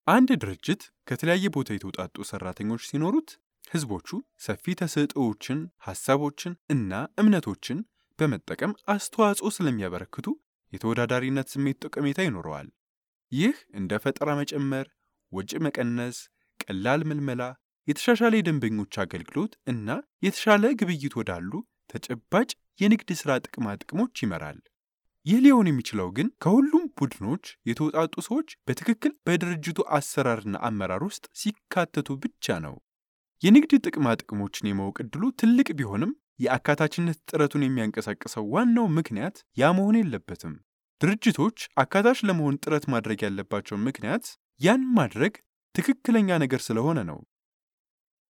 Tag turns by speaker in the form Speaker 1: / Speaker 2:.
Speaker 1: አንድ ድርጅት ከተለያየ ቦታ የተውጣጡ ሰራተኞች ሲኖሩት ህዝቦቹ ሰፊ ተሰጥኦዎችን፣ ሐሳቦችን እና እምነቶችን በመጠቀም አስተዋጽኦ ስለሚያበረክቱ የተወዳዳሪነት ስሜት ጠቀሜታ ይኖረዋል። ይህ እንደ ፈጠራ መጨመር፣ ወጪ መቀነስ፣ ቀላል ምልመላ፣ የተሻሻለ የደንበኞች አገልግሎት እና የተሻለ ግብይት ወዳሉ ተጨባጭ የንግድ ሥራ ጥቅማ ጥቅሞች ይመራል። ይህ ሊሆን የሚችለው ግን ከሁሉም ቡድኖች የተውጣጡ ሰዎች በትክክል በድርጅቱ አሰራርና አመራር ውስጥ ሲካተቱ ብቻ ነው። የንግድ ጥቅማ ጥቅሞችን የማወቅ ዕድሉ ትልቅ ቢሆንም የአካታችነት ጥረቱን የሚያንቀሳቅሰው ዋናው ምክንያት ያ መሆን የለበትም። ድርጅቶች አካታች ለመሆን ጥረት ማድረግ ያለባቸው ምክንያት ያን ማድረግ ትክክለኛ ነገር ስለሆነ ነው።